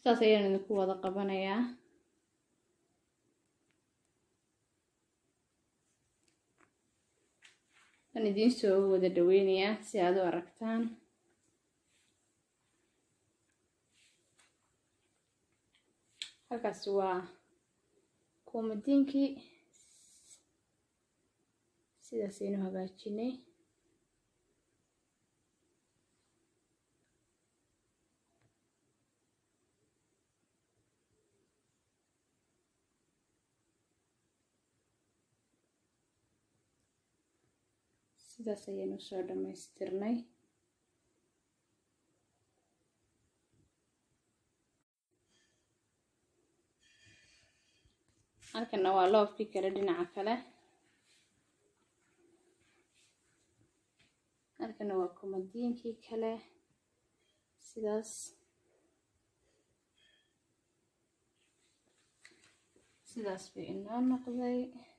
sidaas ayaan idinku wada qabanayaa waan idiin soo wada dhaweynayaa si aad u aragtaan halkaas waa koomadiinkii sidaasaynu hagaajinay sidaas ayaynu soo dhammaystirnay halkana waa loofkii kale dhinaca kale halkana waa komadiinkii kale sidaas sidaas bay inoo noqday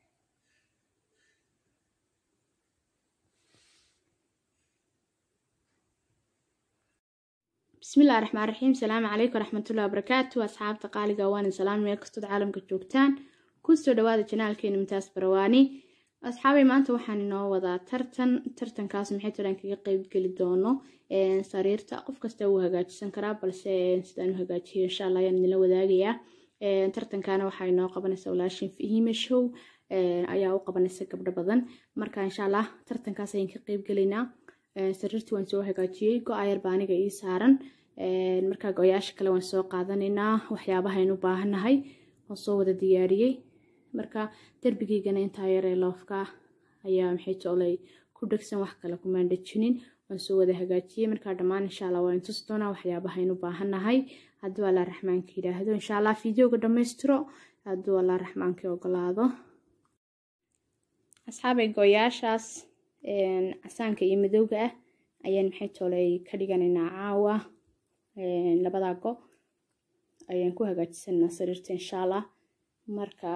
bismillahi raxmaan raxiim salaamu calaykum waraxmatullahi wabarakaatu asxaabta qaaliga waan salaam meel kastood caalamka joogtaan kusoo dhawaada janaalkeena mitaas barawaani asxaabay maanta waxaan inoo wadaa tartan tartankaas maxay tolan kaga qeybgeli doono sariirta qof kasta wuu hagaajisan karaa balse sidaan u hagaajiyo insha allah ayaan idinla wadaagayaa tartankana waxaa inoo qabanaysa walaashin fihime show ayaa u qabanaysa gabdho badan marka insha allah tartankaas ayaan ka qeybgelaynaa sariirtii waan soo hagaajiyey go-ayar baa aniga ii saaran markaa go-yaasha kale waan soo qaadanaynaa waxyaabahayn u baahannahay waan soo wada diyaariyey marka derbigeygana intaa yaree loofka ayaa maxay toolay ku dhegsan wax kale kumaan dhejinin waan soo wada hagaajiyey markaa dhammaan insha allah waan tusi doonaa waxyaabahayn u baahannahay hadduu allah raxmaanka yidhaahdo insha allah fideoga dhammaystiro hadduu allah raxmaanka ogolaado asxaabay go-yaashaas casaanka iyo madowga ah ayaan maxay toolay ka dhiganaynaa caawa labadaa go ayaan ku hagaajisanaa sariirta insha allah marka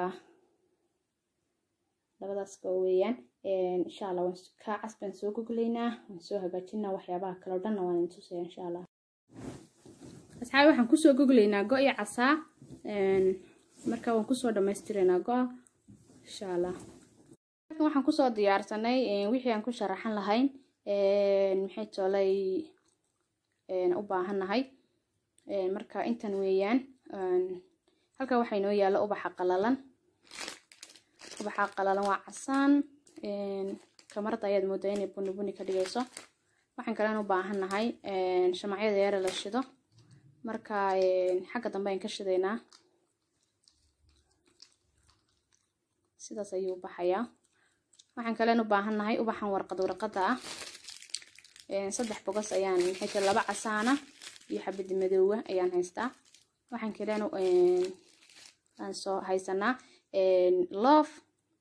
labadaas go weeyaan insha allah waan ka cas baan soo goglaynaa waan soo hagaajinaa waxyaabaha kale o dhanna waan intusaya insha allah asxaabi waxaan kusoo goglaynaa go iyo casaa marka waan kusoo dhammaystiraynaa go-a insha allah waxaan kusoo diyaarsanay wixii aan ku sharaxan lahayn maxay toolay u baahannahay marka intan weeyaan halka waxaa inoo yaalla ubaxa qalalan ubaxa qalalan waa casaan kamarada ayaad moodaa inay buni buni ka dhigayso waxaan kalen u baahannahay shamacyada yare la shido marka xagga dambe ayaan ka shidaynaa sidaas ayuu baxayaa waxaan kalen u baahannahay ubaxan warqad warqada ah saddex bogos ayaan maxay tiri laba casaana iyo xabad madoowa ayaan haystaa waxaan kalen aan soo haysanaa love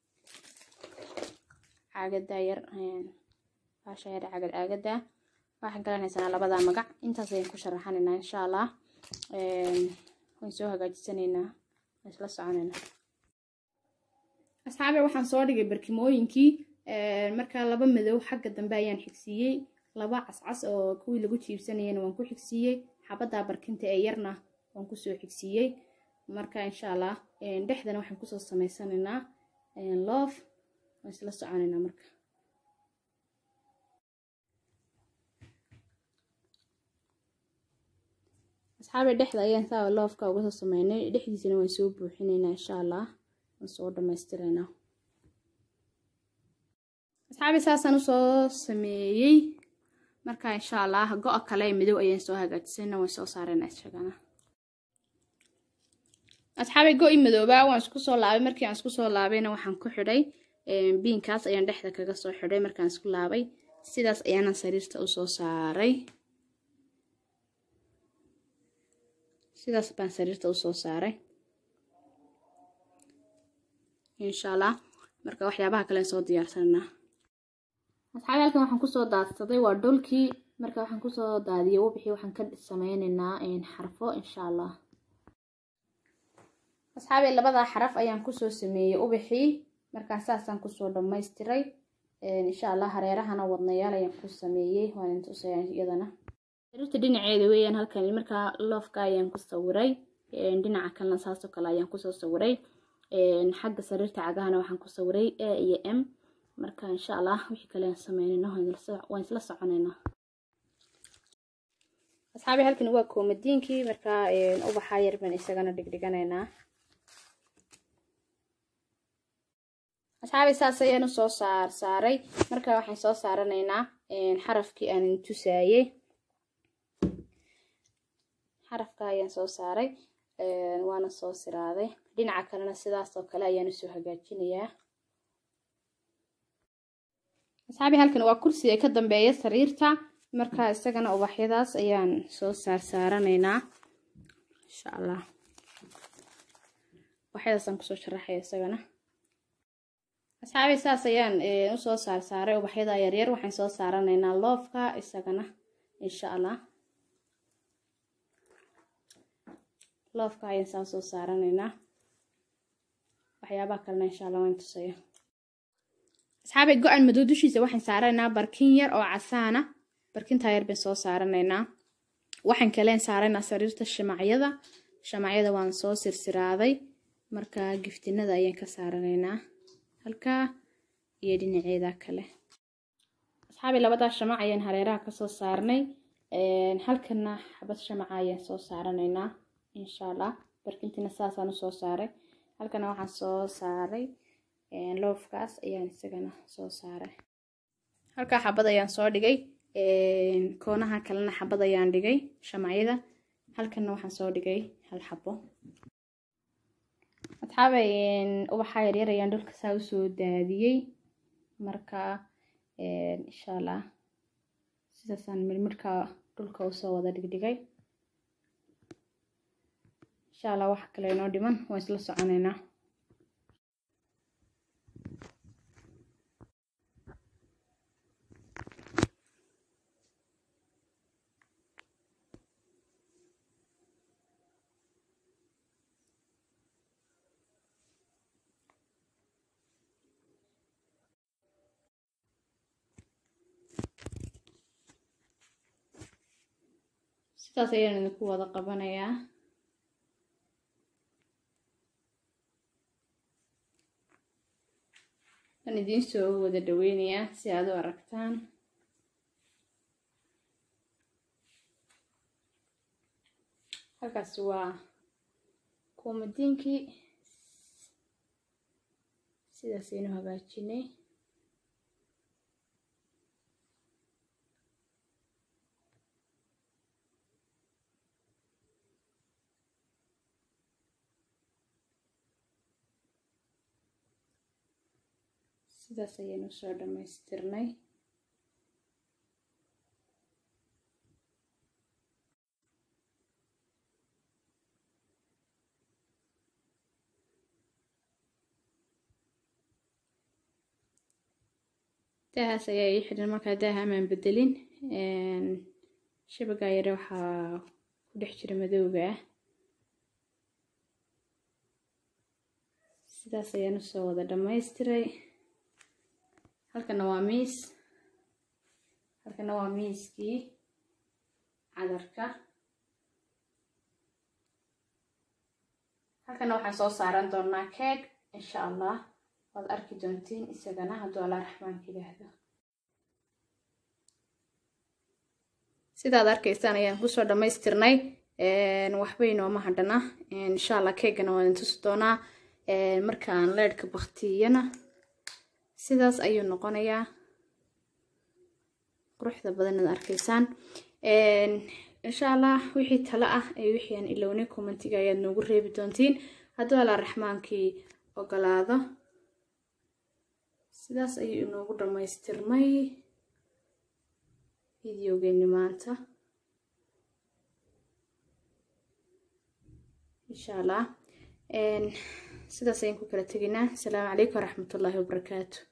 caagada yar baasha yar caagad caagada waxaan kalen haysanaa labada magac intaas ayaan ku sharaxanaynaa insha allah waan soo hagaajisanaynaa waan isla soconaynaa asxaabe waxaan soo dhigay barkimooyinkii markaa laba madow xagga dambe ayaan xigsiiyey laba cascas oo kuwii lagu jiibsanayana waan ku xigsiiyey xabaddaa barkinta ee yarna waan kusoo xigsiiyey marka insha allah dhexdana waxaan kusoo samaysanaynaa loof waan isla soconaynaa marka asxaabe dhexda ayaan saa loofka uga soo sameynay dhexdiisana waan soo buuxinaynaa insha allah waan soo dhammaystiraynaa asxaabi saasaan usoo sameeyey marka insha allah go-a kale madow ayaan soo hagaajisayna waan soo saarayna isagana asxaabi go-i madoobaa waan isku soo laabay markii aan isku soo laabayna waxaan ku xidhay biinkaas ayaan dhexda kaga soo xidhay markaan isku laabay sidaas ayaanan sariirta usoo saaray sidaas baan sariirta usoo saaray insha allah marka waxyaabaha kale soo diyaarsananaa asxaabi halkan waxaan kusoo daadsaday waa dhulkii marka waxaan kusoo daadiyay wabixii waxaan ka sameynaynaa xarfo insha allah asxaabi labadaa xaraf ayaan kusoo sameeyey ubixii markaa saasaan kusoo dhammaystiray insha allah hareerahana wadnayaal ayaan ku sameeyey waan intusaya iyadana sariirta dhinaceeda weeyaan halkan markaa loofka ayaan ku sawiray dhinaca kalena saasoo kale ayaan kusoo sawiray xagga sariirta cagahana waxaan ku sawiray a iyo m marka insha allah wixii kale aan sameynayno waan isla soconayna asxaabi halkan waa koomadiinkii markaa ubaxaa yar baan isagana dhigdhiganaynaa asxaabi saas ayaan usoo saar saaray marka waxaan soo saaranaynaa xarafkii aan tusaayey xarafka ayaan soo saaray waana soo siraaday dhinaca kalena sidaasoo kale ayaan usoo hagaajinayaa asxaabi halkan waa kursiga ka dambeeya sariirta marka isagana ubaxyadaas ayaan soo saar saaranaynaa insha allah ubaxyadaasaan kusoo sharaxaya isagana asxaabi saas ayaan usoo saar saaray ubaxyada yaryar waxaan soo saaranaynaa loofka isagana insha allah loofka ayaan saa soo saaranaynaa waxyaabaha kalena insha allah waan tusaya asxaabi go-an madow dushiisa waxaan saaranaynaa barkin yar oo casaana barkintaa yar baan soo saaranaynaa waxaan kaleen saaraynaa sariirta shamacyada shamacyada waan soo sirsiraaday marka giftinada ayaan ka saaranaynaa halkaa iyo dhinaceeda kale asxaabi labadaa shamac ayaan hareeraha kasoo saarnay halkana xabad shamaca ayaan soo saaranaynaa insha allah barkintiina saasaan usoo saaray halkana waxaan soo saaray loofkaas ayaan isagana soo saaray halkaa xabad ayaan soo dhigay koonaha kalena xabad ayaan dhigay shamacyada halkana waxaan soo dhigay hal xabo asxaabay ubaxa yaryar ayaan dhulka saa usoo daadiyey marka insha allah sidaasaan mirmirka dhulka usoo wada dhigdhigay insha allah waxa kale inoo dhiman waan isla soconaynaa sidaas ayaan idinku wada qabanayaa waan idiin soo wada dhaweynayaa si aad u aragtaan halkaasi waa koomadiinkii sidaas aynu hagaajinay sidaas ayaynu soo dhammaystirnay daahaas ayaa ii xidhan markaa daaha amaan bedelin shabagaa yare waxaa ku dhex jira madowga ah sidaas ayaan usoo wada dhammaystiray halkana waa miis halkana waa miiskii cadarka halkana waxaan soo saaran doonaa keeg insha allah waad arki doontiin isagana hadduu allah raxmaanka yidhaahdo sidaad arkaysaan ayaan kusoo dhammaystirnay waxba inooma hadhana insha allah keegana waan tusi doonaa markaan leedhka baktiyana sidaas ayuu noqonayaa quruxda badan ad arkaysaan insha allah wixii talo ah ee wixii aan ilownay commentiga ayaad noogu reebi doontiin hadduu allah raxmaankii ogolaado sidaas ayuu inoogu dhammaystirmay videogeeni maanta insha allah sidaas ayaan ku kala tegaynaa asalaamu calaykum waraxmatullaahi wabarakaatu